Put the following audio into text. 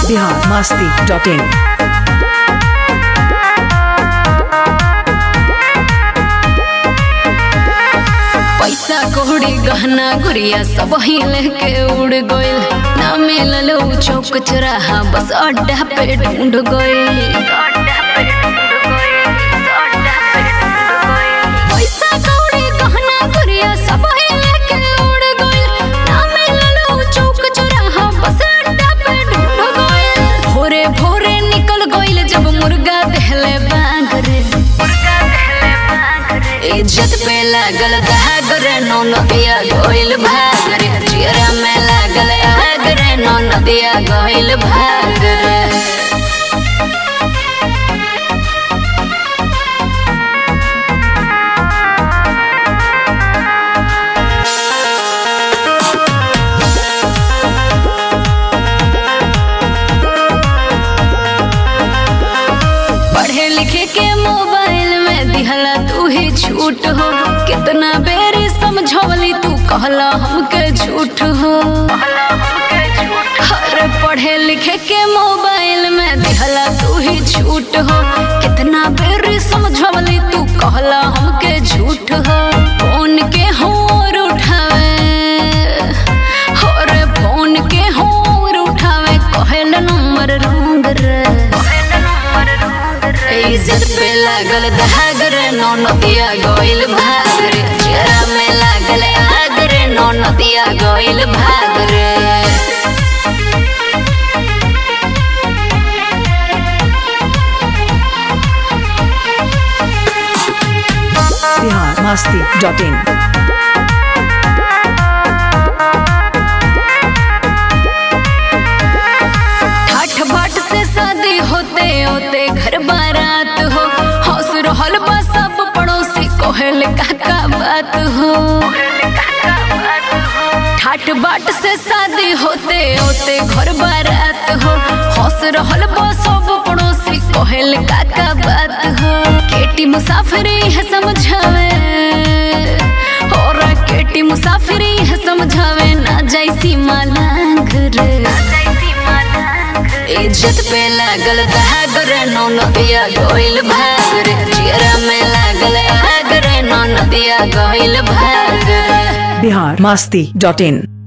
Bihar Masti dot in पैसा कौड़ी गहना गुड़िया सब ही लेके उड़ गइल ना मिलल उ चौक चौराहा बस अड्डा पे ढूंढ गइल पैसा कौड़ी गहना गुड़िया सब ही लेके उड़ गइल ना मिलल उ चौक चौराहा बस अड्डा पे ढूंढ गइल भोरे भोरे निकल गइल जब मुर्गा दहले बांग रे इज्जत पे लागल दाग रे नो नदिया गोइल भाग रे चियरा में लागल आग रे नो नदिया गोइल भाग रे पढ़े लिखे के मोबाइल में दिहला तू ही छूट हो कितना बेरी समझौली तू कहला हमके झूठ हो अरे पढ़े लिखे के मोबाइल में दिहला तू ही छूट हो कितना बेरी समझौली तू कहला हमके झूठ हो फोन के होर उठावे अरे फोन के होर उठावे कहल नंबर रंग रे इज्जत पे लागल दाग रे नो नदिया गोइल भाग रे चेहरा में लागल आग रे नो नदिया गोइल भाग रे बिहार मस्ती डॉट इन ठाठ बाट से शादी होते होते घर बारात हो हंस रहल बा सब पड़ोसी कोहल काका बात हो ठाठ बाट से शादी होते होते घर बारात हो हंस रहल बा सब पड़ोसी कोहल काका बात हो केटी मुसाफिरी है समझावे और केटी मुसाफिरी है समझावे ना जैसी मालांग रे इज्जत पे लागल दाग रे नो नदिया गोइल भाग रे चियरा में लागल आग रे नो नदिया गोइल भाग रे बिहार मस्ती डॉट इन